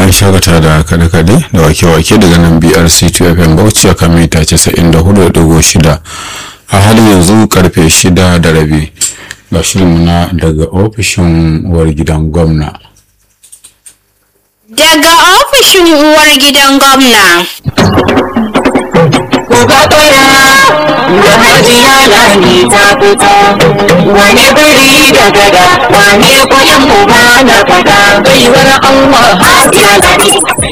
an shagata da kaɗe-kaɗe da wake-wake daga nan brc 2 fm bauchi a kan mita 94.6 a halin yanzu karfe 6 da rabi ga shirinmu na daga ofishin uwar gidan gwamna Daga ofishin uwar gidan gwamna. Kuka tsaya da hajiya lani ta fito wani biri da gada wane kuɗin uba na fada baiwar Allah hajiya lani.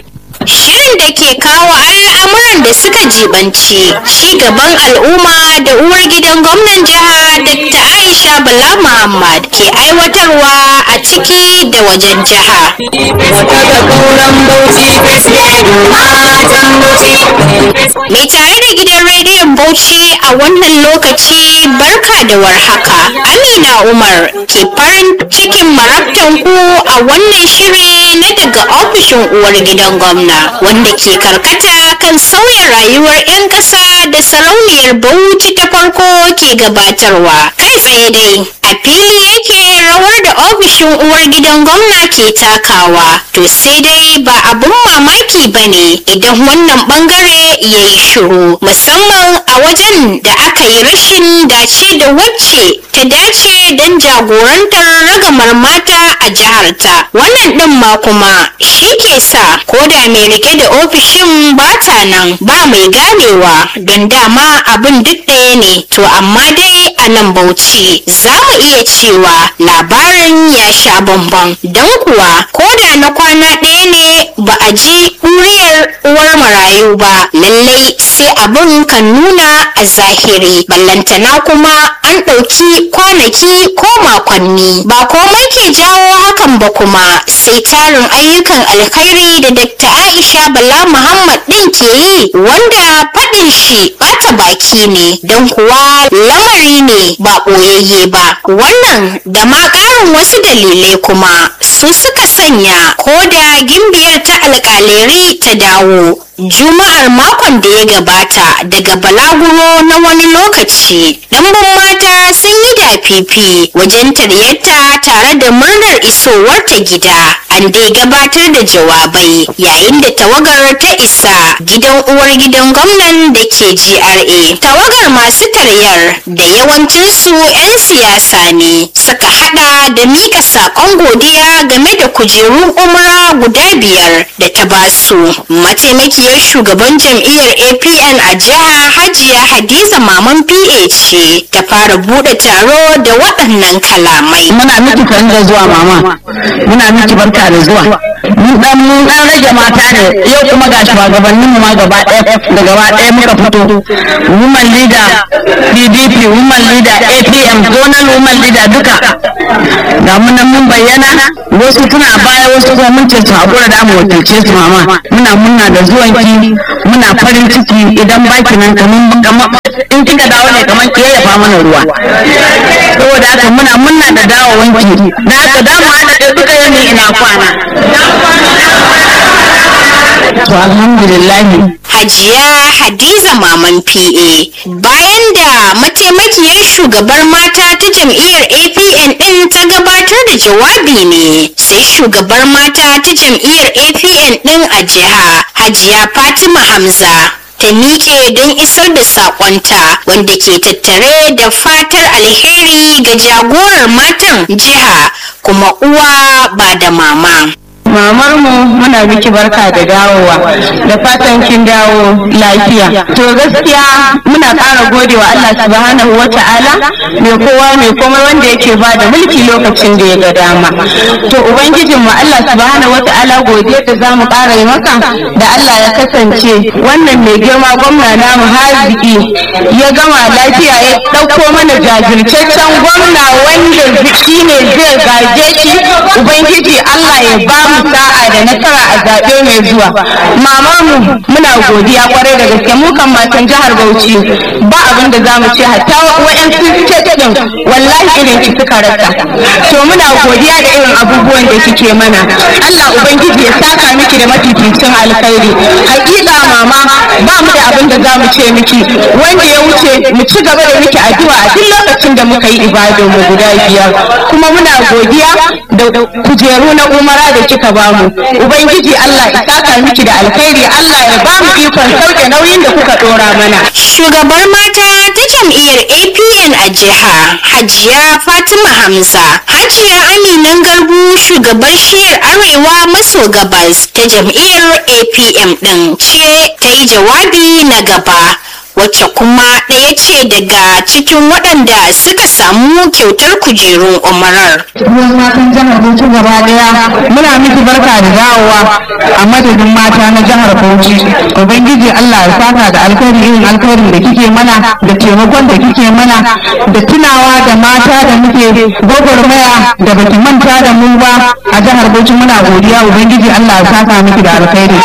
Shirin da ke kawo al'amuran da suka jibanci ci gaban al'umma da uwar gidan gwamnan jiha Dr. Aisha Bala Muhammad ke aiwatarwa a ciki da wajen jiha. Daga kauran bauchi fesledu matan bauchi. Mai tare da gidan rediyon Bauchi a wannan lokaci barka da warhaka. Amina Umar ke farin cikin marabtan ku a wannan shiri na daga ofishin uwar gidan gwamna wanda ke karkata kan sauya rayuwar 'yan ƙasa da sarauniyar Bauchi ta farko ke gabatarwa. Kai tsaye dai a fili yake rawar da ofishin uwar gidan gwamna ke takawa. To sai dai ba abun mamaki ba ne idan wannan bangare ya yi shiru musamman a wajen da aka yi rashin dace da wacce ta dace don jagorantar ragamar mata a jiharta wannan ɗin ma kuma shi ke sa ko da mai rike da ofishin bata nan ba mai ganewa don dama abin duk ɗaya ne to amma dai a nan bauchi za mu iya cewa labarin ya sha bamban don kuwa ko da na kwana ɗaya ne ba a ji ɗuriyar uwar marayu ba lallai sai abin kan nuna a zahiri ballantana kuma an ɗauki kwanaki ko makonni ba komai ke jawo hakan ba kuma sai tarin ayyukan alkhairi da Dr. Aisha Bala Muhammad ɗin ke yi wanda faɗin shi ɓata baki ne don kuwa lamari ne ba ɓoyayye ba wannan da ma ƙarin wasu dalilai kuma su suka sanya ko da gimbiyar ta alƙaleri ta dawo Juma'ar makon da ya gabata daga balaguro na wani lokaci, ɗanbun mata sun yi dafifi wajen taryarta tare da murnar isowarta gida. An dai gabatar da jawabai yayin da tawagar ta isa gidan uwar gidan gwamnan da ke GRA. Tawagar masu taryar da yawancinsu 'yan siyasa ne suka hada da mika saƙon godiya game da kujerun umra guda biyar da ta basu. Mataimaki mataimakiyar shugaban jam'iyyar apn a jiha hajiya hadiza maman pa ce ta fara bude taro da waɗannan kalamai muna miki kan da zuwa mama muna miki barka da zuwa mun dan mun dan rage mata ne yau kuma ga shugabannin mu ma gaba ɗaya da gaba ɗaya muka fito woman leader pdp woman leader apm zonal woman leader duka ga mun nan mun bayyana wasu suna baya wasu kuma mun ce su haƙura da mu wakilce su mama muna muna da zuwanki muna farin ciki idan baki nan kamar in kika dawo ne kamar ki yayyafa mana ruwa saboda haka muna muna da dawowanki da haka da mu haɗa da duka yami ina kwana to alhamdulillah Hajiya Hadiza Maman PA bayan da mataimakiyar shugabar mata ta jam'iyyar APN ɗin ta gabatar da jawabi ne sai shugabar mata ta jam'iyyar APN ɗin a jiha Hajiya Fatima Hamza ta miƙe don isar da saƙonta wanda ke tattare da fatar alheri ga jagorar matan jiha kuma uwa ba da mama. mamar mu muna miki barka da dawowa da fatan kin dawo lafiya to gaskiya muna ƙara gode wa Allah subhanahu wa ta'ala mai kowa mai komai wanda yake ba da mulki lokacin da ya ga dama to ubangijin mu Allah subhanahu wa ta'ala godiya da zamu ƙara yi maka da Allah ya kasance wannan mai girma gwamna namu haziki ya gama lafiya ya ɗauko mana jajirtaccen gwamna wanda shine zai gaje shi ubangiji Allah ya ba mu sa'a da nasara a zaɓe mai zuwa mamar mu muna godiya kwarai da gaske mu kan matan jihar Bauchi ba abin da zamu ce hatta wa'yansu state din wallahi irin ki suka rasa to muna godiya da irin abubuwan da kike mana Allah ubangiji ya saka miki da mafificin alkhairi hakika mama ba mu da abin da zamu ce miki wanda ya wuce mu ci gaba da miki addu'a a duk lokacin da muka yi ibadun mu guda biyar kuma muna godiya da kujeru na umara da kika bamu ubangiji Allah ya saka miki da alkhairi Allah ya ba mu ikon sauke nauyin da kuka dora mana Shugabar mata ta jam'iyyar APN a jiha Hajiya Fatima Hamza. Hajiya Aminan Garbu shugabar shiyar Arewa maso gabas ta jam'iyyar APM ɗin ce ta yi jawabi na gaba. wacce kuma ɗaya ce daga cikin waɗanda suka samu kyautar kujerun umarar. ruwan matan jihar Bauchi gaba daya muna miki barka da dawowa a madadin mata na jihar Bauchi ubangiji Allah ya saka da alkhairi irin alkhairin da kike mana da taimakon da kike mana da tunawa da mata da muke gwagwarmaya da baki manta da mu ba a jihar Bauchi muna godiya ubangiji Allah ya saka miki da alkhairi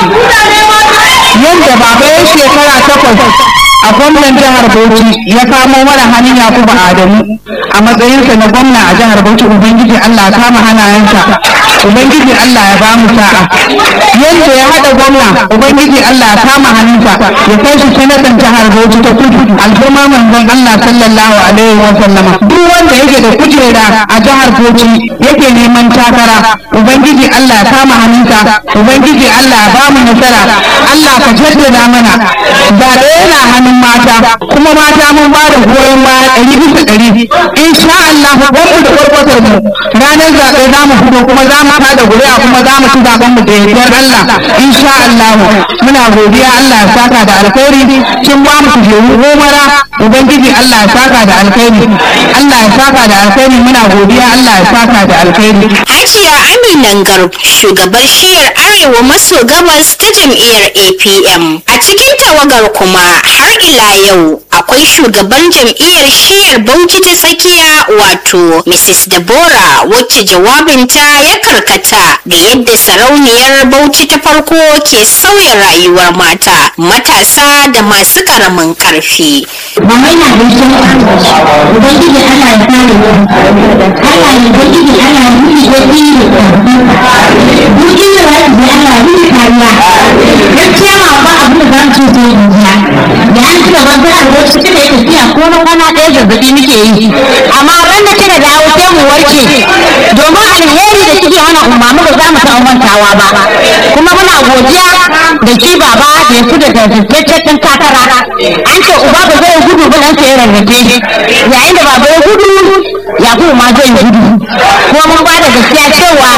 yadda baba ya shekara takwas a gwamnan jihar Bauchi ya kamo mana hannun Yakubu Adamu a matsayinsa na gwamna a jihar Bauchi Ubangiji Allah ya kama hannayensa Ubangiji Allah ya bamu sa'a yadda ya haɗa gwamna Ubangiji Allah ya kama hannunsa ya kai shi sanatan jihar Bauchi ta kudu alfuma manzon Allah sallallahu alaihi wa sallama duk wanda yake da kujera a jihar Bauchi yake neman takara Ubangiji Allah ya kama hannunsa Ubangiji Allah ya bamu nasara Allah ka jaddada mana zaɓe yana hannun mata kuma mata mun ba da goyon baya ɗari bisa ɗari insha Allah gwamnu da kwarkwatar mu ranar zaɓe za mu fito kuma za mu tada guri'a kuma za mu ci zaɓen mu da yardar Allah insha Allah muna godiya Allah ya saka da alkhairi kin ba mu kujeru gomara ubangiji Allah ya saka da alkhairi Allah ya saka da alkhairi muna godiya Allah ya saka da alkhairi Hajiya Aminan Garb shugabar shiyar Arewa maso gabas ta jam'iyyar APM. A cikin tawagar kuma har ila yau akwai shugaban jam'iyyar shiyar Bauchi ta tsakiya wato Mrs. Deborah wacce jawabinta ya karkata ga yadda sarauniyar Bauchi ta farko ke sauya rayuwar mata, matasa da masu karamin karfi. Mamai na gaishe mu Ubangiji Allah ya kare mu. Allah ya Ubangiji Allah ya miki ya tsiri da karfi. Bukin da zai ji Allah ya miki kariya. Gaskiya ma ba abin da za mu ce sai dubiya. Da an ci gaban jihar Bauchi kika yi tafiya ko na kwana ɗaya zazzaɓi muke yi. Amma ran da kika dawo sai mu warke. Domin alheri da kike mana umarni ba za mu taɓa mantawa ba. Kuma muna godiya da shi baba da ya fi da tantance takara. An ce uba ba zai gudu ba nan sai rarrafe yayin da baba ya gudu ya kuma ma zai gudu kuma mun ba da gaskiya cewa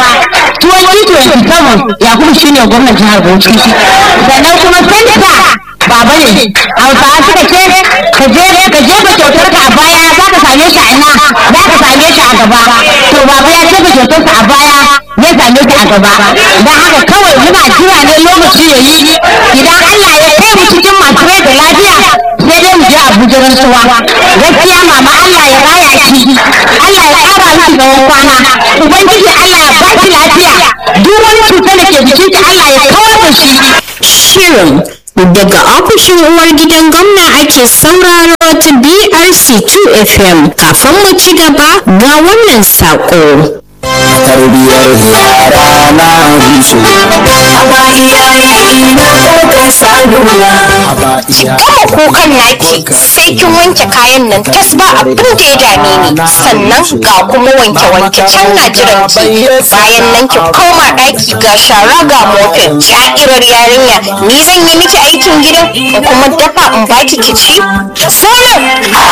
2027 ya kuma shine gwamnan jihar Bauchi sannan kuma senta baba ne hausawa suka ce ka je ka jefa kyautar ka a baya za ka same shi a ina za ka same shi a gaba to baba ya jefa kyautar sa a baya ya same shi a gaba don haka kawai muna jira ne lokaci ya yi idan Allah ya kai mu cikin masu rai da lafiya sai dai mu je Abuja rantsuwa gaskiya mama Allah ya raya shi Allah ya ƙara miki tsawon kwana ubangiji Allah ya baki lafiya duk wani cutar da ke jikin ki Allah ya kawar da shi Shirin daga ofishin uwar gidan gwamna ake sauraro ta BRC 2 FM kafin mu ci gaba ga wannan saƙo. tarbiyar yara na rushe ba iyaye ina kuka saduwa ba Gama kukan naki sai kin wanke kayan nan tas ba abin da ya dame ni sannan ga kuma wanke wanke can na jiran ki bayan nan ki koma ɗaki ga shara ga mofin sha'irar yarinya ni zan yi miki aikin gidan in kuma dafa in baki ki ci sauran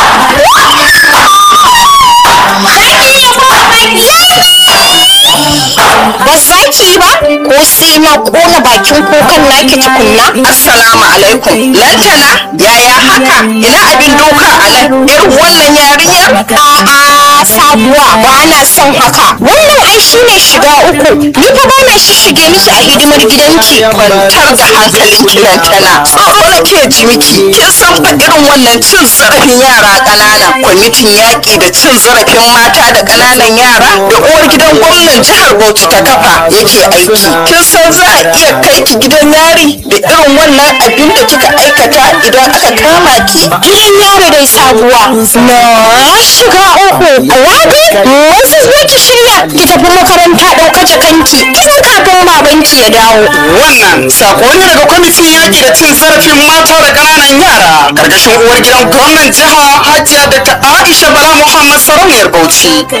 ba za ki yi ba ko sai na kona bakin kukan naki tukunna Assalamu alaikum. Lantana, yaya haka? Ina abin doka a nan? Irin wannan yarinya? A'a sabuwa ba na son haka. Wannan ai shine shiga uku. Ni fa ba na shishige miki a hidimar gidanki. Kwantar da hankalin ki Lantana. Tsoro na ke ji miki. Kin san fa irin wannan cin zarafin yara ƙanana. Kwamitin yaƙi da cin zarafin mata da ƙananan yara da uwar gidan gwamnan jihar Bauchi ta kafa yake aiki. Kin san za a iya kai ki gidan yari da irin wannan abin da kika aikata idan aka kama ki? Gidan yaro dai sabuwa. Na shiga uku. Rabi, wasu zo ki shirya ki tafi makaranta ɗauka jakanki. Tun kafin babanki ya dawo. Wannan sako ne daga kwamitin yaƙi da cin zarafin mata da ƙananan yara ƙarƙashin uwar gidan gwamnan jiha Hajiya Dr. Aisha Bala Muhammad Sarauniyar Bauchi.